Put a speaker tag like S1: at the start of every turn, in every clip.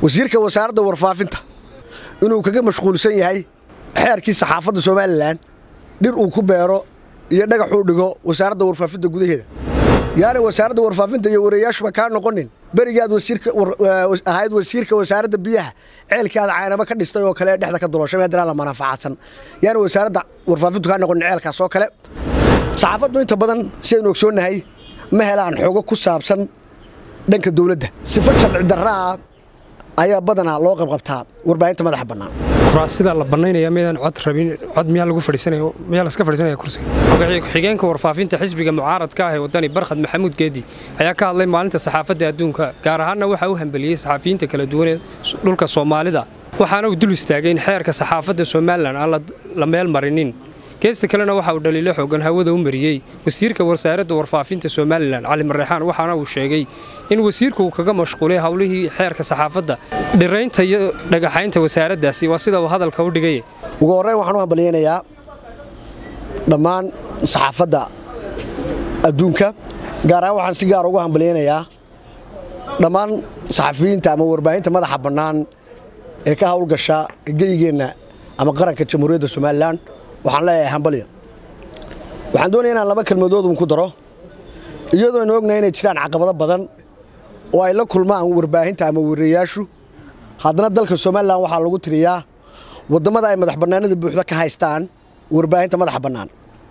S1: wasiirka wasaaradda warfaafinta inuu kaga mashquulsan yahay xeerkii saxaafadda somalilan dhir uu ku beero iyo dhagaxuu dhigo wasaaradda warfaafinta gudaheeda yaana wasaaradda warfaafinta iyo wareeyaashuba kaa noqonin berigaad ahayd wasiirka wasaaradda biyaha ceelkaada caynaba ka dhistay oo kale dhexda ka dolooshay meedana la manaafacaadsan yaana wasaaradda warfaafintu kaa noqonin ceelkaas oo kale saxaafaddu inta badan sidaynu ogsoonnahay ma helaan xoogo ku saabsan dhanka dowladda sifa sharci darraa ayaa badanaa loo qabqabtaa warbaahinta madaxa bannaan
S2: kuraasida la bannaynaya midaan cod rabin cod miyaa lagu fadhiisanaya miyaa laska fadhiisanaya kursiga magaciy ku-xigeenka warfaafinta xisbiga mucaaradka ah ee waddani barkhad maxamuud geedi ayaa ka hadlay maalinta saxaafadda adduunka gaar ahaanna waxaa u hambeliyey saxafiyiinta kala duwan ee dhulka soomaalida waxaana uu dul istaagay in xeerka saxaafadda somalilan aan la meel marinin geesta kalena waxa uu dhaliilo xoogan hawada u mariyey wasiirka wasaaradda warfaafinta somalilan cali mareexaan waxaana uu sheegay in wasiirku uu kaga mashquulay howlihii xeerka saxaafadda dhiraynta iyo dhagaxaynta wasaaraddaasi waa sida uu hadalka u dhigay
S1: ugu horreyn waxaan u hambalyaynayaa dhammaan saxaafadda adduunka gaar ahaan waxaan si gaar ugu hambalyaynayaa dhammaan saxafiyiinta ama warbaahinta madaxa bannaan ee ka howlgasha geygeenna ama qaranka jamhuuriyadda somalilan waxaan leeyahay hambalya waxaan doonaya inaan laba kelmadoodun ku daro iyadoo aynu ognahay inay jiraan caqabado badan oo ay la kulmaan warbaahinta ama wareeyaashu haddana dalka somalilan waxaa lagu tiriyaa wadammada ay madax bannaanida buuxda ka haystaan warbaahinta madaxa bannaan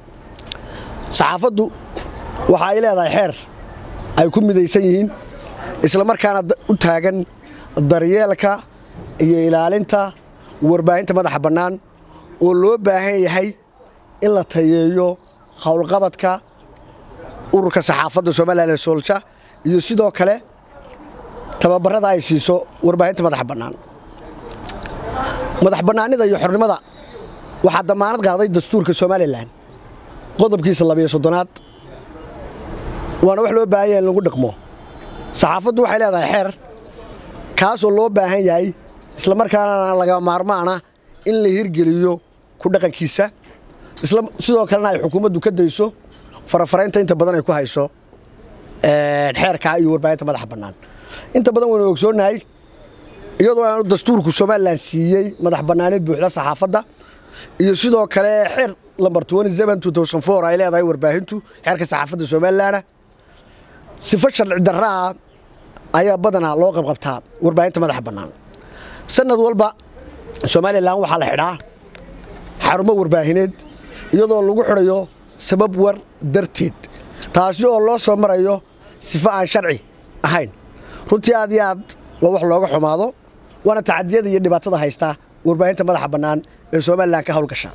S1: saxaafaddu waxa ay leedahay xeer ay ku midaysan yihiin isla markaana u taagan daryeelka iyo ilaalinta warbaahinta madaxa bannaan oo loo baahan yahay in la tayeeyo howlqabadka ururka saxaafadda somalilan ee soolja iyo sidoo kale tababarada ay siiso warbaahinta madaxa bannaan madax bannaanida iyo xornimada waxaa damaanad qaaday dastuurka somalilan qodobkiisa labiyo soddonaad waana wax loo baahan yahay in lagu dhaqmo saxaafaddu waxay leedahay xeer kaasoo loo baahan yahay isla markaana laga maarmaana in la hirgeliyo ku dhaqankiisa sidoo kalena ay xukuumaddu ka dayso farafaraynta inta badan ay ku hayso xeerka iyo warbaahinta madaxa bannaan inta badan waynu ogsoonnahay iyadoo aanu dastuurku somalilan siiyey madax bannaanid buuxda saxaafadda iyo sidoo kale xeer lambar ay leedahay warbaahintu xeerka saxaafadda somalilanna sifo sharci darraa ayaa badanaa loo qabqabtaa warbaahinta madaxa bannaan sanad walba somalilan waxaa la xidhaa xarumo warbaahineed iyadoo lagu xidhayo sabab war darteed taasi oo loo soo marayo sifo aan sharci ahayn runtii aad iyo aad waa wax looga xumaado waana tacadiyada iyo dhibaatada haysta warbaahinta madaxa bannaan ee somalilan ka howlgasha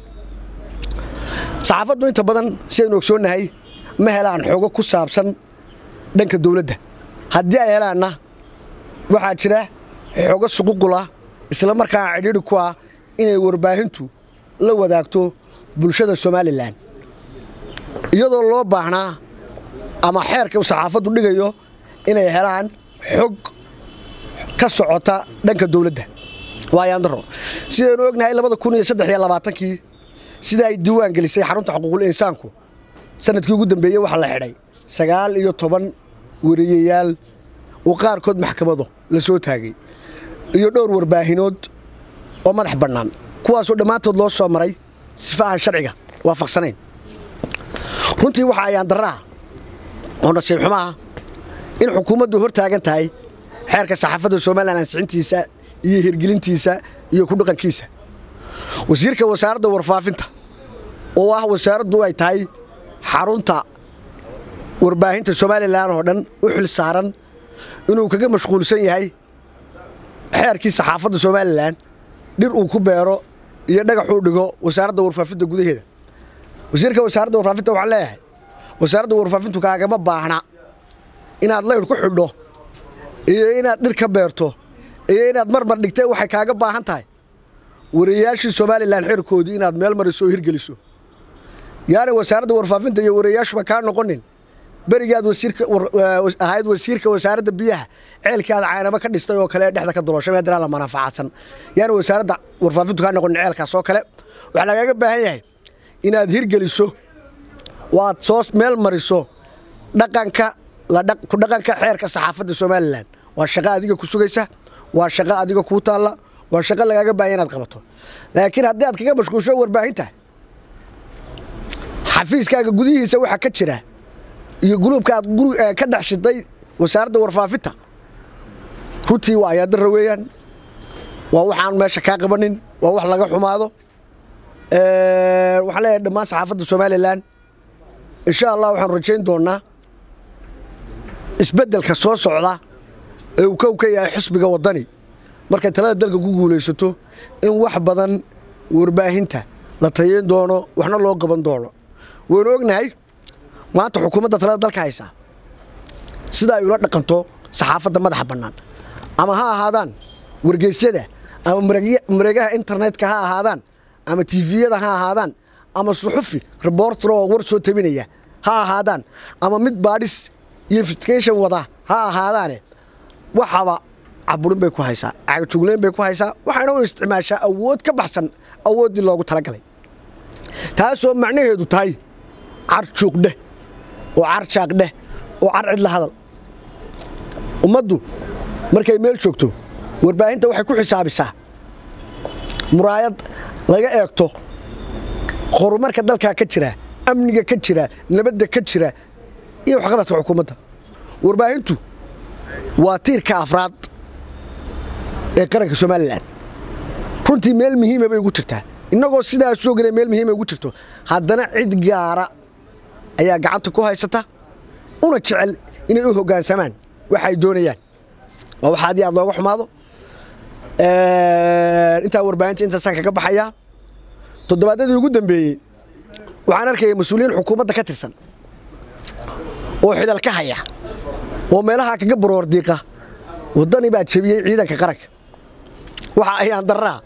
S1: saxaafaddu inta badan sidaynu ogsoonnahay ma helaan xoogo ku saabsan dhanka dowladda haddii ay helaanna waxaa jira xoogo suququla isla markaana cidhiidhi ku ah inay warbaahintu la wadaagto bulshada somalilan iyadoo loo baahnaa ama xeerka saxaafaddu dhigayo inay helaan xog ka socota dhanka dowladda waayaandaro sidaynu ognahay labada kun iyo saddex iyo labaatankii sida ay diiwaan gelisay xarunta xuquuqul insaanku sanadkii ugu dambeeyey waxaa la xidhay sagaal iyo toban wariyayaal oo qaarkood maxkamado la soo taagay iyo dhowr warbaahinood oo madax bannaan kuwaasoo dhammaantood loo soo maray sifa aan sharciga waafaqsanayn runtii waxa ayaan darraa oo nasiib xumaah in xukuumaddu hor taagan tahay xeerka saxaafadda somalilan ansixintiisa iyo hirgelintiisa iyo ku dhaqankiisa wasiirka wasaaradda warfaafinta oo ah wasaaraddu ay tahay xarunta warbaahinta somalilan oo dhan u xil saaran inuu kaga mashquulsan yahay xeerkii saxaafadda somalilan dhir uu ku beero iyo dhagaxuu dhigo wasaaradda warfaafinta gudaheeda wasiirka wasaaradda warfaafinta waxaan leeyahay wasaaradda warfaafintu kaagama baahna inaad layr ku xidho iyo inaad dhir ka beerto iyo inaad marmar dhigtay waxay kaaga baahan tahay wareeyaashii somalilan xeerkoodii inaad meel mariso oo hirgeliso yaana wasaaradda warfaafinta iyo wareeyaashuba kaa noqonin berigaad ahayd wasiirka wasaaradda biyaha ceelkaada caynaba ka dhistay oo kale dhexda ka dolooshay meedana la manaafacaadsan yaana wasaaradda warfaafintu kaa noqonin ceelkaas oo kale waxaa lagaaga baahan yahay inaad hirgeliso oo aad soo meel mariso dhaqanka ku dhaqanka xeerka saxaafadda somalilan waa shaqo adiga ku sugaysa waa shaqo adiga kuu taalla waa shaqo lagaaga baahaya inaad qabato laakiin haddii aad kaga mashquulsho warbaahinta xafiiskaaga gudihiisa waxaa ka jira iyo guluubka aad ka dhex shiday wasaaradda warfaafinta runtii waa ayaadara weeyaan waa waxaan meesha kaa qabanin waa wax laga xumaado waxaan leeyahay dhammaan saxaafadda somalilan insha allah waxaan rajayn doonnaa isbeddelka soo socda ee uu kow ka yahay xisbiga waddani markay talada dalka ku guulaysato in wax badan warbaahinta la tayayn doono waxna loo qaban doono waynu ognahay maanta xukuumadda talada dalka haysaa sida ay ula dhaqanto saxaafadda madaxa bannaan ama ha ahaadaan wargeysyada ama mareegaha internetka ha ahaadaan ama tifiyada ha ahaadaan ama suxufi reborter oo war soo tabinaya ha ahaadaan ama mid baadhis iyo investigation wada ha ahaadaane waxaba caburin bay ku haysaa cagajugleyn bay ku haysaa waxayna u isticmaashaa awood ka baxsan awooddii loogu talagalay taasoo macnaheedu tahay car juuqdheh oo car jaaqdheh oo car cidla hadal ummaddu markay meel joogto warbaahinta waxay ku xisaabisaa muraayad laga eegto horumarka dalkaa ka jira amniga ka jira nabadda ka jira iyo waxqabadka xukuumadda warbaahintu waa tiirka afraad ee qaranka somalilan runtii meel muhiima bay ugu jirtaa innagoo sidaas ogana meel muhiima ugu jirto haddana cid gaara ayaa gacanta ku haysata una jecel inay u hoggaansamaan waxa ay doonayaan waa wax aad iyo aad looga xumaado intaa warbaahinta intaasaan kaga baxayaa toddobaadyadii ugu dambeeyey waxaan arkaya mas-uuliyiin xukuumadda ka tirsan oo xidal ka haya oo meelahaa kaga baroordiiqa waddani baa jebiyey ciidanka qaranka waxa ayaan darraa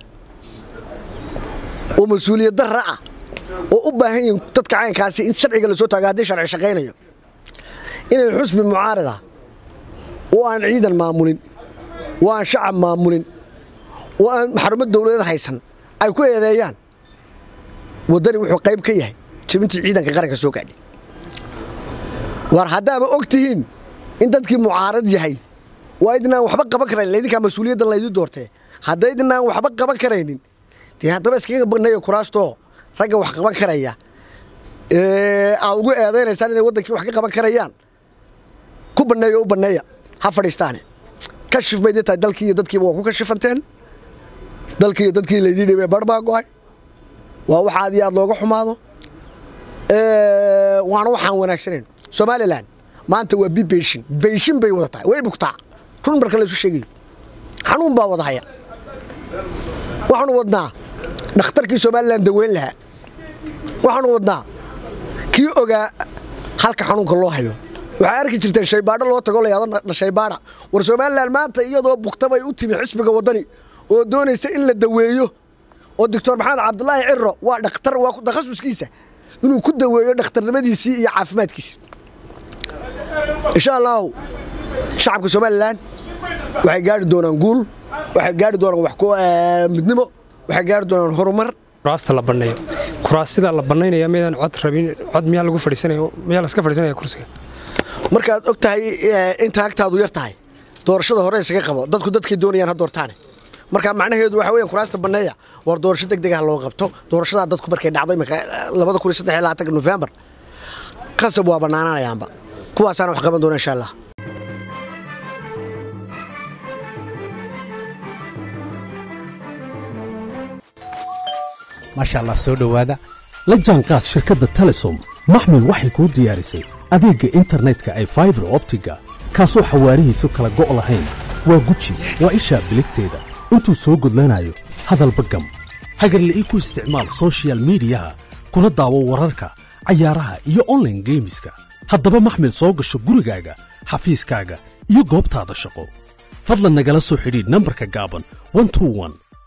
S1: oo mas-uuliyad darra ah oo u baahan yihiin dadka caynkaasi in sharciga la soo taago haddii sharci shaqaynayo inay xusbi mucaarida oo aan ciidan maamulin oo aan shacab maamulin oo aan xarumo dawladeed haysan ay ku eedeeyaan waddani wuxuu qayb ka yahay jebintii ciidanka qaranka soo gaadhay war haddaaba og tihiin in dadkii mucaarad yahay waa idinaan waxba qaban karayn laydinkaa mas-uuliyaddan laydin doortee haddaydinaan waxba qaban karaynin dee haddaba iskaga banneeya kuraastoo ragga wax qaban karaya aad ugu eedaynaysaan inay waddankii wax ka qaban karayaan ku banneeya u banneeya ha fadhiistaane kashif bay dee tahay dalkii iyo dadkiiba waa ku kashifanteen dalkii iyo dadkii laydin dhibee bar baa go'ay waa wax aad iyo aad looga xumaado waana waxaan wanaagsanayn somalilan maanta waa bi beyshin beyshin bay wada tahay way bugtaa run marka laysu sheegayo xanuun baa wada haya waxaanu wadnaa dhakhtarkii somalilan daweyn lahaa waxaanu wadnaa kii ogaa halka xanuunka loo hayo waxaa arki jirteen shaybaadho loo tago layado shaybaadha war somalilan maanta iyadoo bugtabay u timi xisbiga waddani oo doonaysa in la daweeyo oo doctor maxamed cabdulaahi ciro waa dhakhtar waa takhasuskiisa inuu ku daweeyo dhakhtarnimadiisii iyo caafimaadkiisi insha allahu shacabka somalilan waxay gaari doonaan guul waxay gaari doonaan wax midnimo waxay gaari doonaan horumar
S2: kuraasta la banneeyo kuraasida la bannaynaya midaan cod rabin cod miyaa lagu fadhiisanaya miyaa laska fadhiisanaya kursiga
S1: markaad og tahay inta agtaadu yar tahay doorashada hore isaga qabo dadku dadkay doonayaan ha doortaane marka macnaheedu waxa weeyaan kuraasta banneeya war doorasho degdeg ah loo qabto doorashadaa dadku markay dhacdo imika labada kun iyo saddex iyo labaatanka nofembar qasab waa bannaanaanayaanba kuwaasaana wax qaban doona insha allah
S3: maasha allah soo dhowaada la jaanqaad shirkadda telesom maxmil waxay kuu diyaarisay adeegga internetka ay faibar optiga kaasoo xawaarihiisu kala go' lahayn waa guji waa ishaa biligteeda intuu soo gudlanayo hadalba gam hagarle ii ku isticmaal soshiyal miidiyaha kuna daawo wararka cayaaraha iyo onlaine geemiska haddaba maxmil soo gasho gurigaaga xafiiskaaga iyo goobtaada shaqo fadlan nagala soo xidhiidh nambarka gaaban